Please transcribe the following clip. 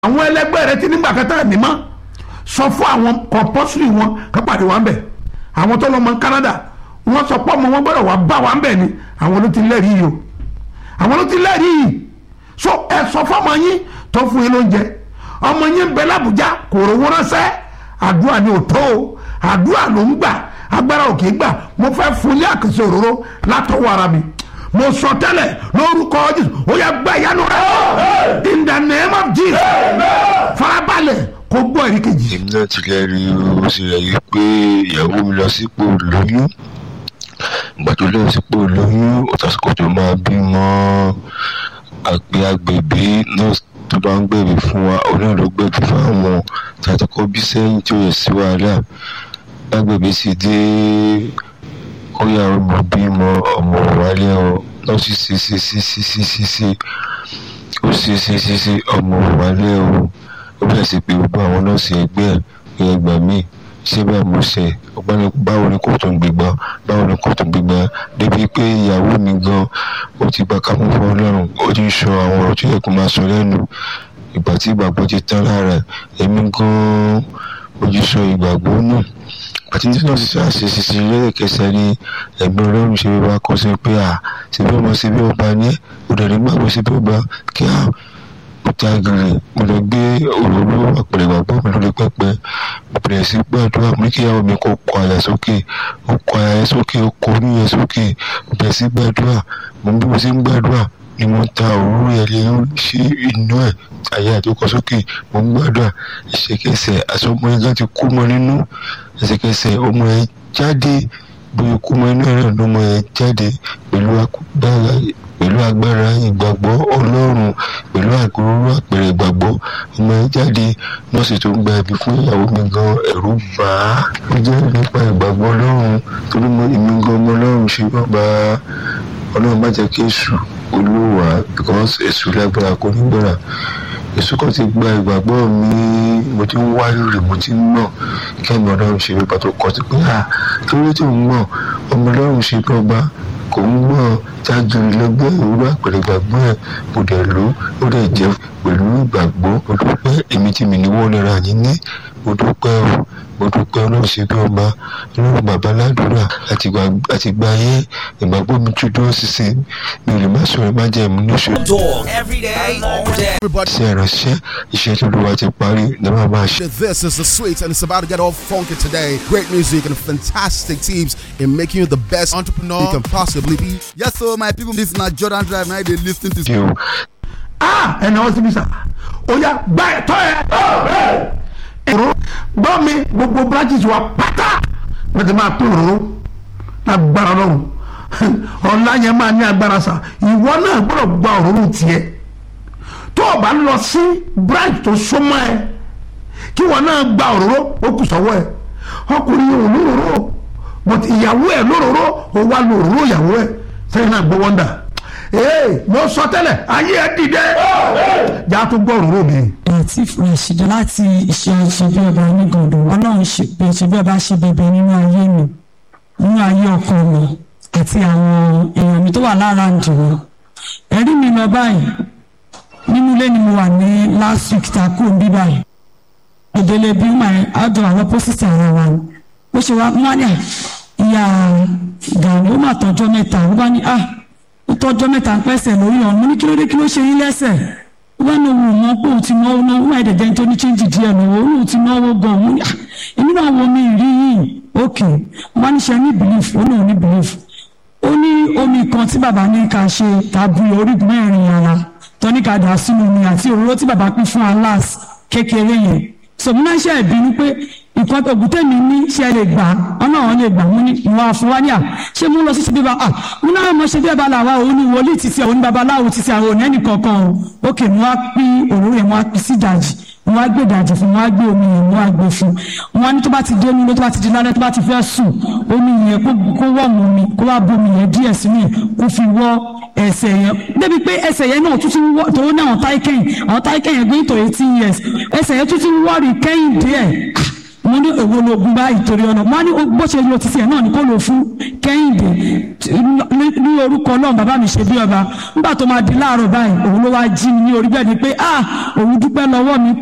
àwọn ẹlẹgbẹ́ rẹ ti nígbà kẹta ní mọ́ sọ fún àwọn kọ̀pọ́sìrì wọn ká pàdé wa ń bẹ̀ àwọn tó lọ mọ Canada wọ́n sọ pé ọmọ wọn gbọ́dọ̀ wá bá wa ń bẹ̀ ni àwọn ló ti lẹ́rìí yìí o àwọn ló ti lẹ́rìí yìí so ẹ sọ fọmọ yín tó fún yín lóúnjẹ ọmọ yín ń bẹ l'Àbújá kò rówó ránṣẹ́ àdúrà ni ò tó o àdúrà ló ń gbà agbára ò kì í gbà mo fẹ́ fún ní àkànṣe òróró látọwọ́ ara mi mo sọ tẹ́lẹ̀ lórúkọ Jésù ó yá gba ìyanu rẹ in the name of Jesus farabalẹ̀ kó gbọ́ ẹ̀rí kejì. èmi náà ti lẹ́rìí ó sì rẹ̀ pé ìyàwó mi lọ sípò lóyún ìgbà tó lọ sípò lóyún ọ̀tàsíkò tó máa bímọ àgbẹ̀ agbègbè nọ́ọ̀sì tó bá ń gbẹ̀bí fún wa òun náà ló gbẹ̀bí fún àwọn tàtàkọ́ bí sẹ́yìn tí ó yẹ sí wàhálà lágbègbè sì dé ó yà ọmọ bímọ ọmọ wálé ọ nọ́ọ̀sì sí sí sí sí sí sí sí ó sí sí sí sí ọmọ wálé ọ ó bẹ̀rẹ̀ sí pé gbogbo àwọn nọ́ọ̀sì ẹgbẹ́ ẹ̀ pé ẹgbà míì ṣé bẹ́ẹ̀ mo ṣe ọgbọ́n báwo ni kò tó ń gbégbá báwo ni kò tó ń gbégbá débi pé ìyàwó mi gan ó ti gba kámú fún ọlọ́run ó ti ń sọ àwọn ọ̀rọ̀ tó yẹ kó máa sọ lẹ́nu ìgbà tí ìgbàgbọ́ ti tán lára èmi gan ojú sọ ìgbàgbọ́ náà àti tí náà ṣiṣẹ́ àṣeṣiṣe lẹ́ẹ̀kẹsẹ̀ ni ẹ̀gbọ́n ọlọ́run ṣe wá kọ́ sí pé à ṣe bí ọmọ ṣe bí ọba ní òdàdé gbàgbọ́ ṣe bí ọba kí á jágìrì mo lọ gbé òróró àpẹẹrẹ ìgbàgbọ́ mi lórí pẹpẹ mo bẹ̀rẹ̀ sí gbàdúrà mo ní kí ìyàwó mi kó kọ àyà sókè ó kọ àyà yẹn sókè ó kọ orí yẹn sókè mo bẹ̀rẹ̀ sí gbàdúrà mo bí mo sì ń gbàdúrà ni mo ta òróró yẹn lé sí inú ẹ̀ àyà tó kọ sókè mo ń gbàdúrà ìṣèkẹsẹ̀ àsọmọ yẹn gan ti kú mọ́ nínú ìṣèkẹsẹ̀ ọmọ yẹn jáde bóyá kú mọ́ inú ẹ̀rọ ló mọ yẹn jáde pẹ̀lú agbára pẹ̀lú agbára ìgbàgbọ́ ọlọ́run pẹ̀lú àgbòrò àpẹẹrẹ ìgbàgbọ́ ọmọ ẹ jáde nọ́ọ̀sì tó ń gba ẹ̀bí fún ìyàwó mi gan ẹ̀rù bà á ó jẹ́ nípa ìgbàgbọ́ ọlọ́run torí mo èmi gan ọmọ ọlọ́run ṣe bàbá ọlọ́run má jẹ́ kí èṣù olówà because èṣù lágbára kò ní gbára èṣù kan ti gba ìgbàgbọ́ mi mo ti ń wáyé rè mo ti ń mọ̀ kẹ́mi ọlọ́run ṣe bàbá tó kọ́ ti pé à torí tí ń mọ̀ ọmọ ọlọ́run ṣe bàbá kò ń gbọ́ jágiri lọ́gbẹ́ ìwúrọ̀ àpẹẹrẹ ìgbàgbọ́ ẹ̀ mo dẹ̀ lò ó dẹ̀ jẹ́ pẹ̀lú ìgbàgbọ́ mo dúpẹ́ èmi tí mi ní wọ́n lera yín ní mo dúpẹ́ o mo dúpẹ́ ọlọ́run ṣe bí ọba ọlọ́run bàbá ládùúrà àti gba ayé ìgbàgbọ́ mi tún dúró ṣiṣẹ́ mi ò lè má sọ̀rọ̀ má jẹ́ ìmú níṣó. ṣe ìránṣẹ́ iṣẹ́ tó lówà ti parí ní wọ́n máa ṣe. This is the sweet and it's about to get all funky today. Great music and fantastic tips in making you the best entrepreneur you can possibly be. Yes, so my people, this is not Jordan Drive. Now they listen to. kí o ah ẹnì àwọn síbi sà ó yá gba ẹ̀tọ́ ẹ. òróró gbọ́ mi gbogbo branches wa pátá wọ́n ti máa pín òróró lágbára lọ́rùn ọ̀la yẹn máa ní agbára sà ìwọ náà gbọ́dọ̀ gba òróró tiẹ̀ tó o bá lọ sí branch tó súnmọ́ ẹ kí wọn náà gba òróró ó kù sọ́wọ́ ẹ ọkùnrin yìí ò lóróró but ìyàwó ẹ lóróró ó wá lo òróró ìyàwó ẹ sẹ́yìn náà gbọ́ wọ́ndà ee mo sọ tẹ́lẹ̀ ayé ẹ dìde jà tó gbọ́ òróró mi. tí fresh jẹ láti ìṣe ṣe bí ọba onígàndò ọlọ́run ṣe pé ṣe bí ọba ṣe bẹbẹ nínú ayé mi nínú ayé ọkọ mi àti àwọn èèyàn mi tó wà lára ǹdùnú ẹ̀rí mi lọ báyìí nínú ilé ni mo wà ní last week tá a kú bí báyìí ìdílé bí mà àjọ àwọn pósìtì ara wa ni bó ṣe wá mọ́nà ìyá gàrí ó mà tọ́jọ́ mẹ́ta ó bá ní ah ó tọ́jọ́ mẹ́ta ń pẹ́sẹ̀ lórí ọ̀run mo ní kí ló dé kí ló ṣe yín lẹ́sẹ̀ ó bá ní òun mọ̀ pé òun ti náwó náwó máa dẹ̀dẹ̀ tó ní chíńjì díẹ̀ náwó òun ti náwó gan òun ní èmi náà wo mi rí yìí ókè wọ́n á ní ṣe ní belief ó ní òun ní belief ó ní omi kan tí bàbá ní ká ṣe tàbí orígun mẹ́rin ara tọ́ní ká dà sínú omi àti òróró tí bàbá pín fún alas kékeré yẹn sọmúná ṣe ìbínú pé nǹkan tó gùtẹ́ mi ní ṣe lè gbà ọ́nà àwọn lè gbà mú ní ìwà àfọwáníà ṣé mú lọ sí ṣe bíbá ah mú náà mọ ṣe bí ẹ̀bá làwa òun ní wòlíì títí òun ní babaláwo títí àwọn òní ẹnì kankan o ókè mo wá pín òróró yẹn mo wá pín sí ìdajì mo wá gbé ìdajì fún mo wá gbé omi yẹn mo wá gbé fún mo wá ní tó bá ti dé omi tó bá ti di lálẹ́ tó bá ti fẹ́ sùn omi yẹn kó wọ́ mu mi kó wá bomi yẹn díẹ̀ sínú yẹn kó fi wọ́ ẹsẹ̀ yẹn débi pé ẹsẹ̀ yẹn náà tún ti wọ́ tòun náà àwọn táìkẹ́yìn àwọn táìkẹ́yìn gbé nítorí eighteen years ẹsẹ̀ yẹn tún ti wọ́ọ̀rì kẹ́yìn díẹ̀ mo ní èwo lóògùn báyìí torí ọ̀nà mo ní bó ṣe lo títí ẹ̀ náà ni kó lò fún kẹ́hìndé ní orúkọ ọlọ́run bàbá mi ṣe bí ọba nígbà tó máa di láàárọ̀ báyìí òun ló wá jí mi ní orí bẹ́ẹ̀ ni pé ah òun dúpẹ́ lọ́wọ́ mi